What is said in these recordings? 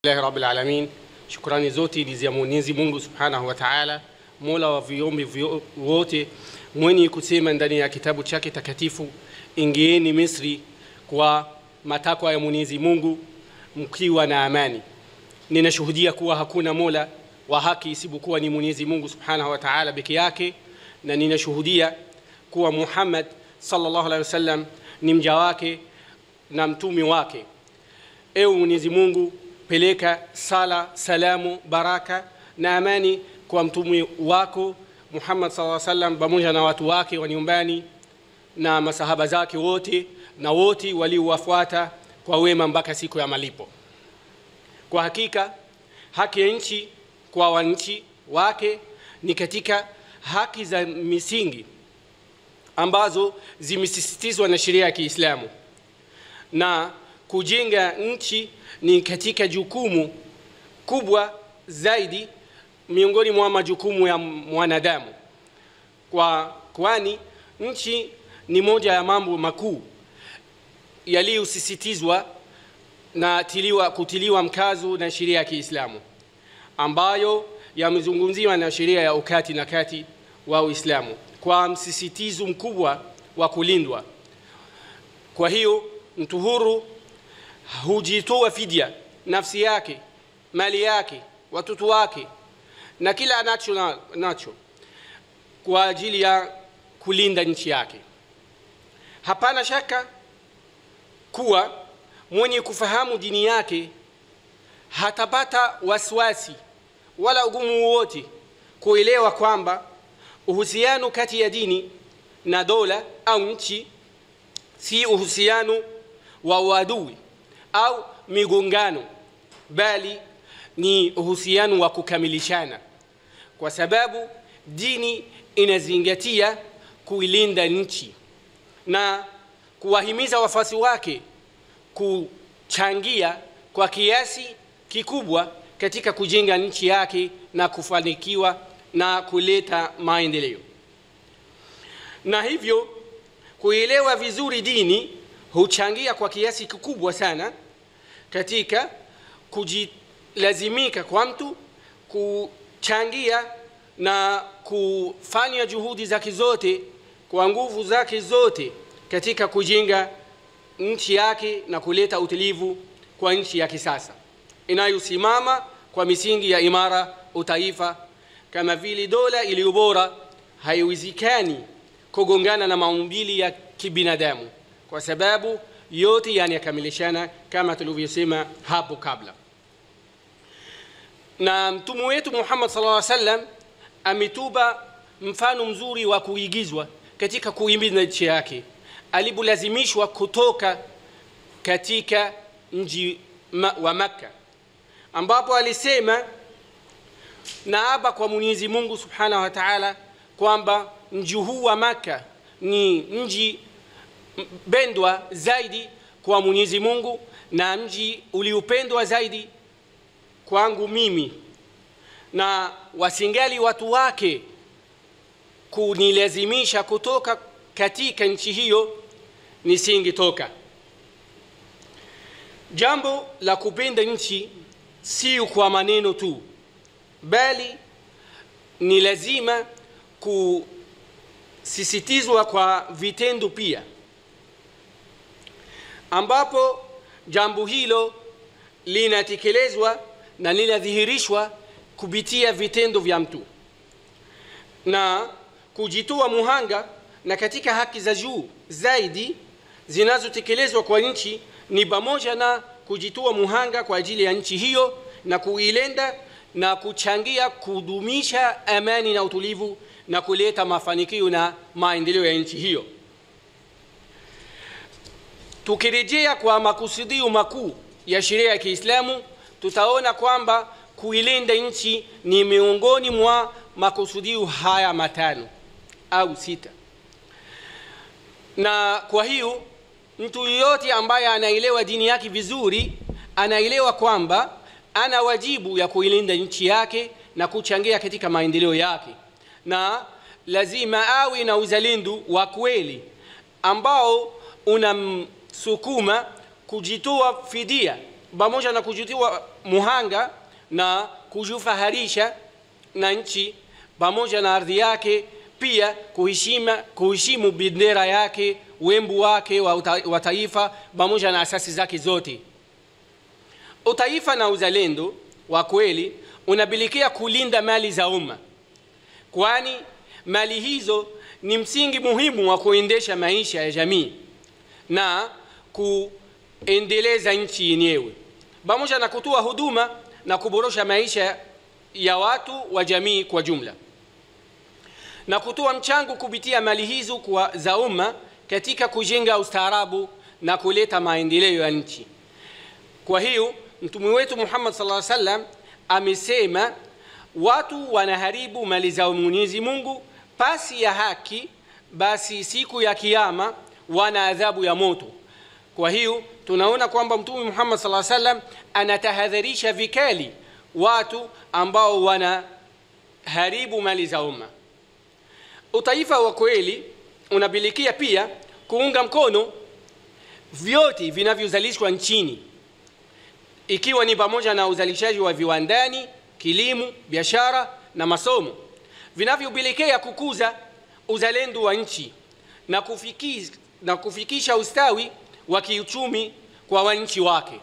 Alhamdulillahi rabbil alamin, shukrani zote ni za Mwenyezi Mungu subhanahu wa taala, mola wa viumbe vyo- wote, mwenye kusema ndani ya kitabu chake takatifu, ingieni Misri kwa matakwa ya Mwenyezi Mungu mkiwa na amani. Ninashuhudia kuwa hakuna mola wa haki isipokuwa ni Mwenyezi Mungu subhanahu wa taala peke yake, na ninashuhudia kuwa Muhammad sallallahu alaihi wasallam ni mja wake na mtume wake. Ewe Mwenyezi Mungu, peleka sala, salamu, baraka na amani kwa mtume wako Muhammad sallallahu alaihi wasallam pamoja na watu wake wa nyumbani na masahaba zake wote na wote waliowafuata kwa wema mpaka siku ya malipo. Kwa hakika haki ya nchi kwa wananchi wake ni katika haki za misingi ambazo zimesisitizwa na sheria ya Kiislamu na kujenga nchi ni katika jukumu kubwa zaidi miongoni mwa majukumu ya mwanadamu, kwa kwani nchi ni moja ya mambo makuu yaliyosisitizwa na tiliwa, kutiliwa mkazo na sheria ya Kiislamu ambayo yamezungumziwa na sheria ya ukati na kati wa Uislamu kwa msisitizo mkubwa wa kulindwa. Kwa hiyo mtu huru hujitoa fidia nafsi yake, mali yake, watoto wake na kila anacho na- nacho kwa ajili ya kulinda nchi yake. Hapana shaka kuwa mwenye kufahamu dini yake hatapata wasiwasi wala ugumu wowote kuelewa kwamba uhusiano kati ya dini na dola au nchi si uhusiano wa uadui au migongano, bali ni uhusiano wa kukamilishana, kwa sababu dini inazingatia kuilinda nchi na kuwahimiza wafuasi wake kuchangia kwa kiasi kikubwa katika kujenga nchi yake na kufanikiwa na kuleta maendeleo. Na hivyo kuelewa vizuri dini huchangia kwa kiasi kikubwa sana katika kujilazimika kwa mtu kuchangia na kufanya juhudi zake zote kwa nguvu zake zote katika kujenga nchi yake na kuleta utulivu kwa nchi ya kisasa inayosimama kwa misingi ya imara utaifa, kama vile dola iliyo bora haiwezekani kugongana na maumbili ya kibinadamu, kwa sababu yote yanakamilishana kama tulivyosema hapo kabla. Na mtume wetu Muhammad sallallahu alaihi wasallam ametupa mfano mzuri wa kuigizwa katika kuhimiza nchi yake alipolazimishwa kutoka katika mji ma- wa Makka, ambapo alisema naapa kwa Mwenyezi Mungu Subhanahu wa Ta'ala kwamba mji huu wa Makka ni mji pendwa zaidi kwa Mwenyezi Mungu na mji uliopendwa zaidi kwangu mimi, na wasingali watu wake kunilazimisha kutoka katika nchi hiyo nisingetoka. Jambo la kupenda nchi si kwa maneno tu, bali ni lazima kusisitizwa kwa vitendo pia, ambapo jambo hilo linatekelezwa na linadhihirishwa kupitia vitendo vya mtu na kujitoa muhanga na katika haki za juu zaidi zinazotekelezwa kwa nchi ni pamoja na kujitoa muhanga kwa ajili ya nchi hiyo na kuilinda na kuchangia kudumisha amani na utulivu na kuleta mafanikio na maendeleo ya nchi hiyo. Tukirejea kwa makusudio makuu ya sheria ya Kiislamu, tutaona kwamba kuilinda nchi ni miongoni mwa makusudio haya matano au sita na kwa hiyo mtu yeyote ambaye anaelewa dini yake vizuri anaelewa kwamba ana wajibu ya kuilinda nchi yake na kuchangia katika maendeleo yake, na lazima awe na uzalendo wa kweli ambao unamsukuma kujitoa fidia pamoja na kujutiwa muhanga na kujifaharisha na nchi pamoja na ardhi yake pia kuheshima kuheshimu bendera yake wembu wake wa, uta, wa taifa pamoja na asasi zake zote utaifa na uzalendo wa kweli unabilikia kulinda mali za umma kwani mali hizo ni msingi muhimu wa kuendesha maisha ya jamii na kuendeleza nchi yenyewe pamoja na kutoa huduma na kuboresha maisha ya watu wa jamii kwa jumla na kutoa mchango kupitia mali hizo kwa za umma katika kujenga ustaarabu na kuleta maendeleo ya nchi kwa hiyo mtume wetu Muhammad sallallahu alaihi wasallam amesema watu wanaharibu mali za Mwenyezi Mungu pasi ya haki basi siku ya kiyama wana adhabu ya moto kwa hiyo tunaona kwamba mtume Muhammad sallallahu alaihi wasallam anatahadharisha vikali watu ambao wanaharibu mali za umma utaifa wa kweli unabilikia pia kuunga mkono vyote vinavyozalishwa nchini ikiwa ni pamoja na uzalishaji wa viwandani kilimo biashara na masomo vinavyopelekea kukuza uzalendo wa nchi na, kufiki, na kufikisha ustawi wa kiuchumi kwa wananchi wake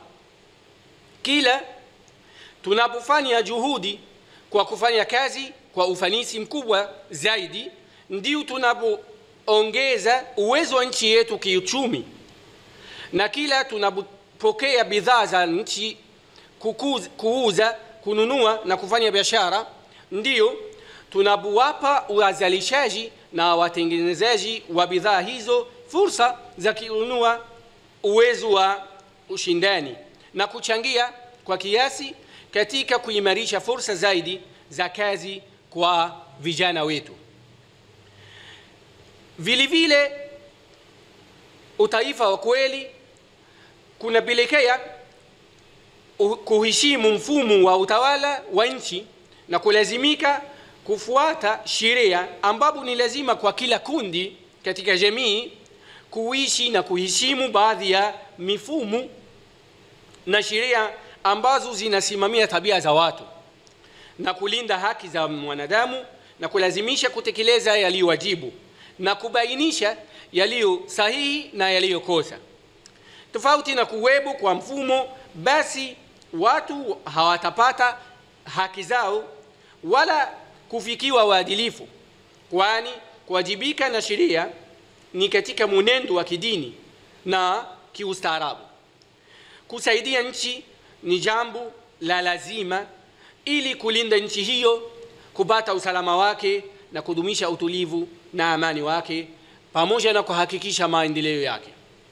kila tunapofanya juhudi kwa kufanya kazi kwa ufanisi mkubwa zaidi ndio tunapoongeza uwezo wa nchi yetu kiuchumi na kila tunapopokea bidhaa za nchi kukuza, kuuza kununua na kufanya biashara ndio tunapowapa wazalishaji na watengenezaji wa bidhaa hizo fursa za kununua uwezo wa ushindani na kuchangia kwa kiasi katika kuimarisha fursa zaidi za kazi kwa vijana wetu vile vile utaifa wa kweli kunapelekea kuheshimu mfumo wa utawala wa nchi na kulazimika kufuata sheria ambapo ni lazima kwa kila kundi katika jamii kuishi na kuheshimu baadhi ya mifumo na sheria ambazo zinasimamia tabia za watu na kulinda haki za mwanadamu na kulazimisha kutekeleza yaliyowajibu na kubainisha yaliyo sahihi na yaliyokosa tofauti na kuwepo kwa mfumo basi watu hawatapata haki zao wala kufikiwa uadilifu kwani kuwajibika na sheria ni katika mwenendo wa kidini na kiustaarabu kusaidia nchi ni jambo la lazima ili kulinda nchi hiyo kupata usalama wake na kudumisha utulivu na amani wake pamoja na kuhakikisha maendeleo yake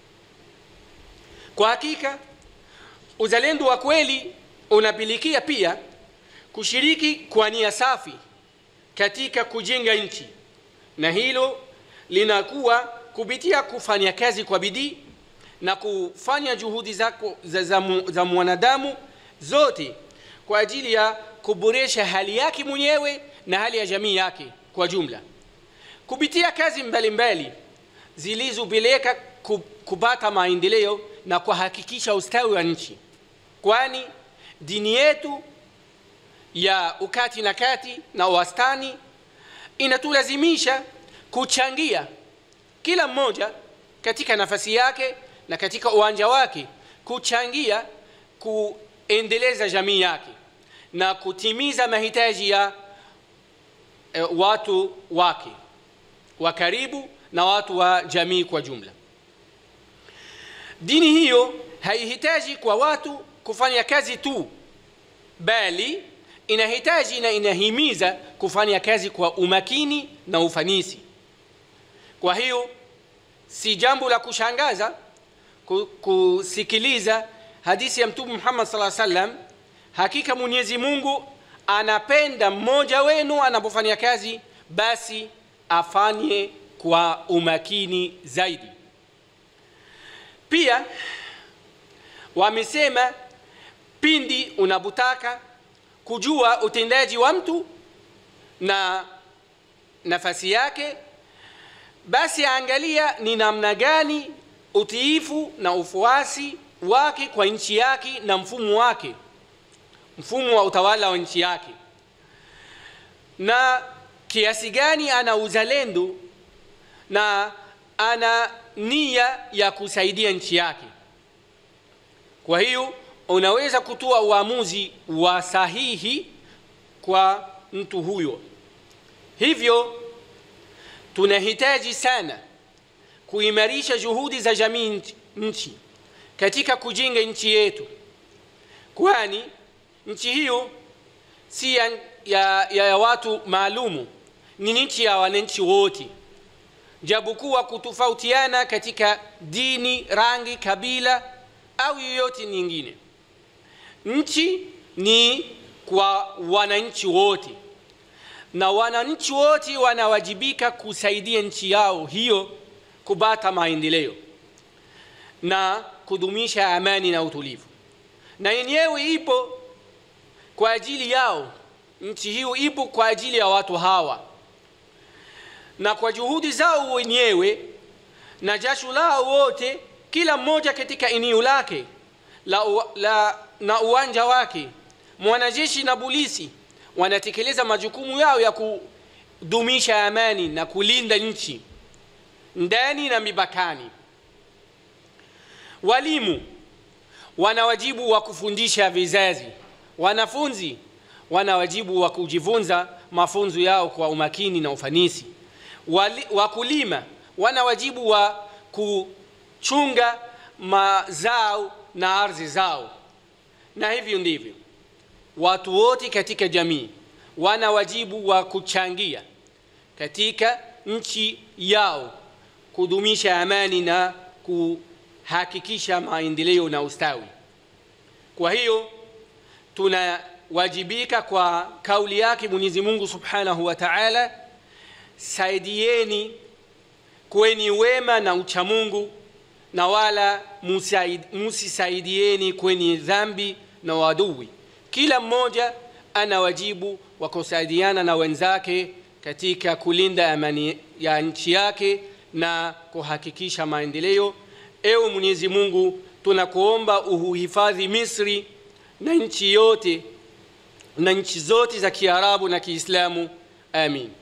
kwa hakika uzalendo wa kweli unapilikia pia kushiriki kwa nia safi katika kujenga nchi na hilo linakuwa kupitia kufanya kazi kwa bidii na kufanya juhudi zako za, za, za mwanadamu zote kwa ajili ya kuboresha hali yake mwenyewe na hali ya jamii yake kwa jumla kupitia kazi mbalimbali zilizopeleka kupata maendeleo na kuhakikisha ustawi wa nchi kwani dini yetu ya ukati na kati na wastani inatulazimisha kuchangia kila mmoja katika nafasi yake na katika uwanja wake kuchangia kuendeleza jamii yake na kutimiza mahitaji ya e, watu wake wa karibu na watu wa jamii kwa jumla dini hiyo haihitaji kwa watu kufanya kazi tu bali inahitaji na inahimiza kufanya kazi kwa umakini na ufanisi kwa hiyo si jambo la kushangaza kusikiliza hadithi ya mtume Muhammad sallallahu alaihi wasallam hakika Mwenyezi Mungu anapenda mmoja wenu anapofanya kazi basi afanye kwa umakini zaidi pia wamesema pindi unapotaka kujua utendaji wa mtu na nafasi yake basi angalia ni namna gani utiifu na ufuasi wake kwa nchi yake na mfumo wake mfumo wa utawala wa nchi yake na kiasi gani ana uzalendo na ana nia ya kusaidia nchi yake kwa hiyo unaweza kutoa uamuzi wa sahihi kwa mtu huyo hivyo tunahitaji sana kuimarisha juhudi za jamii nchi katika kujenga nchi yetu kwani nchi hiyo si ya, ya, ya watu maalumu ni nchi ya wananchi wote japokuwa kutofautiana katika dini rangi kabila au yoyote nyingine nchi ni kwa wananchi wote na wananchi wote wanawajibika kusaidia nchi yao hiyo kupata maendeleo na kudumisha amani na utulivu na yenyewe ipo kwa ajili yao nchi hiyo ipo kwa ajili ya watu hawa na kwa juhudi zao wenyewe na jasho lao wote kila mmoja katika eneo lake la, la, na uwanja wake mwanajeshi na polisi wanatekeleza majukumu yao ya kudumisha amani na kulinda nchi ndani na mipakani walimu wana wajibu wa kufundisha vizazi wanafunzi wana wajibu wa kujifunza mafunzo yao kwa umakini na ufanisi Wali, wakulima wana wajibu wa kuchunga mazao na ardhi zao na hivyo ndivyo watu wote katika jamii wana wajibu wa kuchangia katika nchi yao kudumisha amani na kuhakikisha maendeleo na ustawi kwa hiyo tunawajibika kwa kauli yake mwenyezi mungu subhanahu wa taala saidieni kweni wema na uchamungu na wala musisaidieni kwenye dhambi na wadui kila mmoja ana wajibu wa kusaidiana na wenzake katika kulinda amani ya nchi yake na kuhakikisha maendeleo ewe mwenyezi mungu tunakuomba uhuhifadhi misri na nchi yote na nchi zote za kiarabu na kiislamu amin